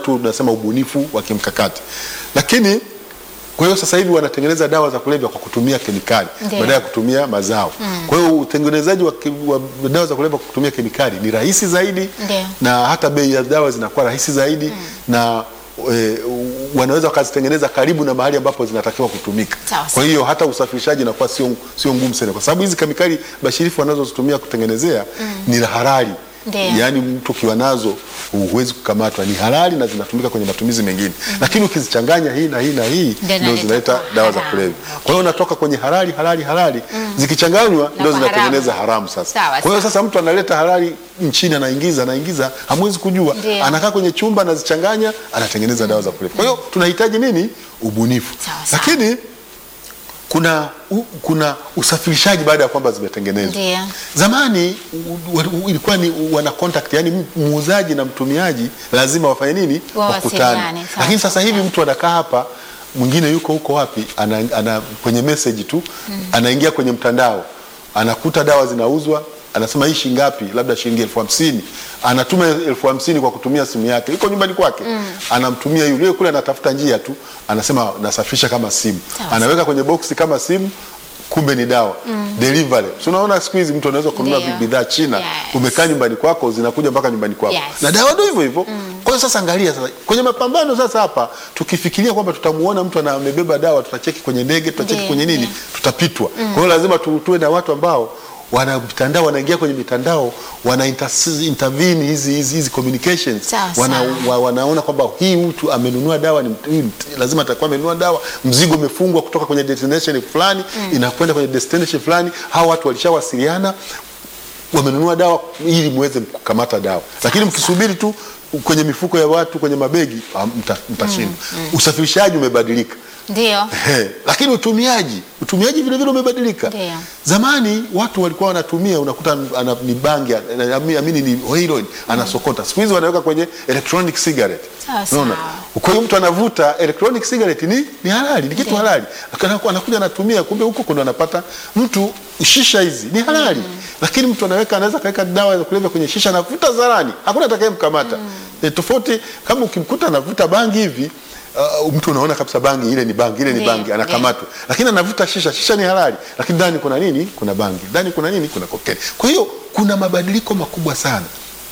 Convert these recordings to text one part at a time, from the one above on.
tu tunasema ubunifu wa kimkakati, lakini kwa hiyo sasa hivi wanatengeneza dawa za kulevya kwa kutumia kemikali Ndiyo. badala ya kutumia mazao. Kwa hiyo utengenezaji wa, ke- wa dawa za kulevya kwa kutumia kemikali ni rahisi zaidi Ndiyo. na hata bei ya dawa zinakuwa rahisi zaidi na e, wanaweza wakazitengeneza karibu na mahali ambapo zinatakiwa kutumika. Sawa, Kwa sawa. hiyo hata usafirishaji inakuwa sio sio ngumu sana, kwa sababu hizi kemikali bashirifu wanazozitumia kutengenezea ni halali. Ndiyo. Yaani mtu ukiwa nazo huwezi kukamatwa, ni halali na zinatumika kwenye matumizi mengine, lakini ukizichanganya hii na hii na hii Ndio ndio inaleta zinaleta kuwa dawa za haramu. kulevya. Kwa hiyo unatoka kwenye halali halali halali zikichanganywa ndio kwa zinatengeneza haramu. haramu sasa. Sawa, Kwa hiyo sawa. sasa mtu analeta halali nchini anaingiza anaingiza, hamwezi kujua, Ndio. anakaa kwenye chumba anazichanganya, anatengeneza dawa za kulevya. Kwa hiyo tunahitaji nini? Ubunifu. Sawa, sawa. Lakini kuna u, kuna usafirishaji baada ya kwamba zimetengenezwa. Ndio. Zamani u- u- ilikuwa ni wana contact, yani muuzaji na mtumiaji lazima wafanye nini? Wawasiliane, Wakutane. sawa, Lakini sawa, sasa hivi mtu anakaa hapa, mwingine yuko huko wapi, ana, ana kwenye message tu anaingia kwenye mtandao anakuta dawa zinauzwa, anasema hii shilingi ngapi? Labda shilingi elfu hamsini. Anatuma elfu hamsini kwa kutumia simu yake, yuko nyumbani kwake, anamtumia yule kule, anatafuta njia tu, anasema nasafirisha kama simu, Sawa, anaweka kwenye boksi kama simu kumbe ni dawa delivery. So unaona siku hizi mtu anaweza kununua Ndio. bidhaa China, Yes. umekaa nyumbani kwako, zinakuja mpaka nyumbani kwako Yes. na dawa ndio hivyo hivyo. Kwa hiyo sasa, angalia sasa kwenye mapambano sasa, hapa tukifikiria kwamba tutamuona mtu ana- amebeba dawa, tutacheki kwenye ndege, tutacheki Ndio, kwenye nini, ndio. tutapitwa. Kwa hiyo lazima tu, tuwe na watu ambao wana mitandao, wanaingia kwenye mitandao, wana inter- intervene hizi hizi hizi communications, Sawa, wana, sawa. wa, wanaona kwamba hii mtu amenunua dawa ni, huyu mt- lazima atakuwa amenunua dawa, mzigo umefungwa kutoka kwenye destination fulani inakwenda kwenye destination fulani. Hawa watu walishawasiliana wamenunua dawa ili muweze kukamata dawa, lakini mkisubiri tu kwenye mifuko ya watu kwenye mabegi ah, mta- mtashinda. Usafirishaji umebadilika. Ndio. He, lakini utumiaji utumiaji vile vile umebadilika. Ndio. Zamani watu walikuwa wanatumia, unakuta ana, ni bangi ana- ami- amini ni heroin anasokota. Siku hizi wanaweka kwenye electronic cigarette. Sawa, Unaona? sawa. Kwa hiyo mtu anavuta electronic cigarette ni, ni halali, ni kitu Ndio. halali. Anakuwa- Anakuja anatumia, kumbe huko kuna anapata mtu shisha hizi ni halali. Lakini mtu anaweka anaweza kaweka dawa za kulevya kwenye shisha anavuta zarani. Hakuna atakayemkamata. E, tofauti kama ukimkuta anavuta bangi hivi Uh, mtu unaona kabisa bangi ile ni bangi ile ni Ndio, bangi anakamatwa, lakini anavuta shisha. Shisha ni halali, lakini ndani kuna nini? Kuna bangi, ndani kuna nini? Kuna kokeni. Kwa hiyo kuna mabadiliko makubwa sana.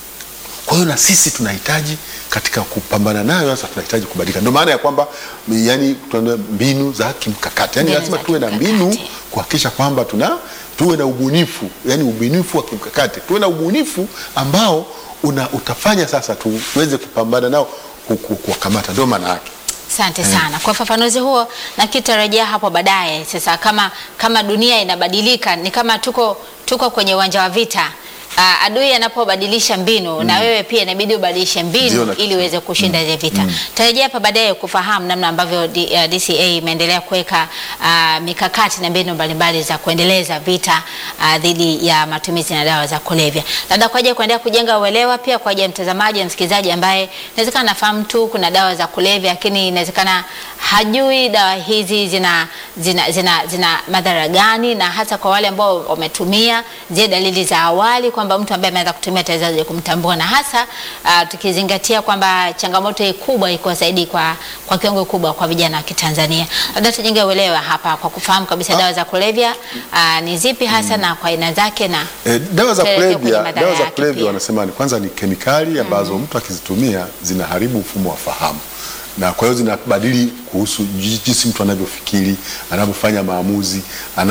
Kwa hiyo na sisi tunahitaji katika kupambana nayo, sasa tunahitaji kubadilika. Ndio maana ya kwamba yani, tuna mbinu za kimkakati, yani Mbinu lazima za tuwe na mbinu kimkakati. kuhakikisha kwamba tuna tuwe na ubunifu, yani ubunifu wa kimkakati, tuwe na ubunifu ambao una, utafanya sasa tuweze kupambana nao, ku- ku- kuwakamata. Ndio maana yake. Asante sana kwa ufafanuzi huo, na kitarajia hapo baadaye. Sasa kama kama dunia inabadilika, ni kama tuko tuko kwenye uwanja wa vita. Uh, adui anapobadilisha mbinu na wewe pia inabidi ubadilishe Ndio, mbinu na- ili uweze kushinda ile vita. Tarajia hapa baadaye kufahamu namna ambavyo D, uh, DCA imeendelea kuweka uh, mikakati na mbinu mbalimbali za kuendeleza vita uh, dhidi ya matumizi na dawa za kulevya. Labda kwa ajili ya kuendelea kujenga uelewa pia kwa ajili ya mtazamaji na msikilizaji ambaye inawezekana nafahamu tu kuna dawa za kulevya lakini inawezekana hajui dawa hizi zina, zina, zina, zina madhara gani, na hasa kwa wale ambao wametumia, je, dalili za awali kwamba mtu ambaye ameanza kutumia atawezaje kumtambua, na hasa uh, tukizingatia kwamba changamoto hii kubwa iko zaidi kwa, kwa kiwango kubwa kwa vijana wa Kitanzania. Labda tujenge uelewa hapa kwa kufahamu kabisa dawa za kulevya uh, ni zipi hasa na kwa aina zake na E, dawa za Tuelekee kwenye kulevya, madhara dawa za yake kulevya pia. wanasema ni kwanza ni kemikali ambazo mtu akizitumia zinaharibu mfumo wa fahamu na kwa hiyo zinabadili kuhusu ji- jinsi mtu anavyofikiri, anavyofanya maamuzi,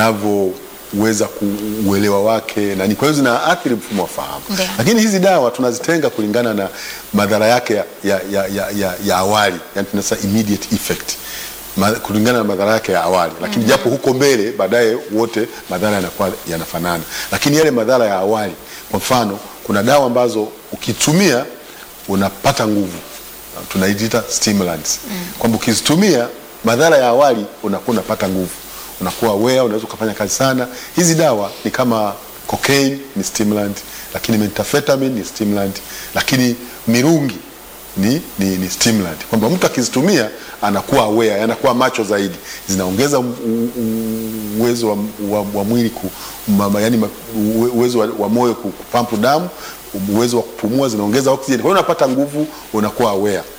anavyoweza kuuelewa wake na ni kwa hiyo zinaathiri mfumo wa fahamu. Ndio. Lakini hizi dawa tunazitenga kulingana na madhara yake ya, ya, ya, ya, ya, ya awali, yani tunasema immediate effect Ma, kulingana na madhara yake ya awali, lakini japo huko mbele baadaye wote madhara yanakuwa yanafanana, lakini yale madhara ya awali, kwa mfano, kuna dawa ambazo ukitumia unapata nguvu, tunaita stimulants, kwamba ukizitumia madhara ya awali unakuwa unapata nguvu, unakuwa aware, unaweza ukafanya kazi sana. Hizi dawa ni kama cocaine ni stimulant, lakini methamphetamine ni stimulant, lakini mirungi ni, ni, ni stimulant kwamba mtu akizitumia anakuwa aware, anakuwa macho zaidi, zinaongeza u- u- uwezo wa, wa, wa mwili ku, ma, yani, ma- uwe- uwezo wa, wa moyo ku- kupampu damu, uwezo wa kupumua, zinaongeza oxygen, kwa hiyo unapata nguvu, unakuwa aware.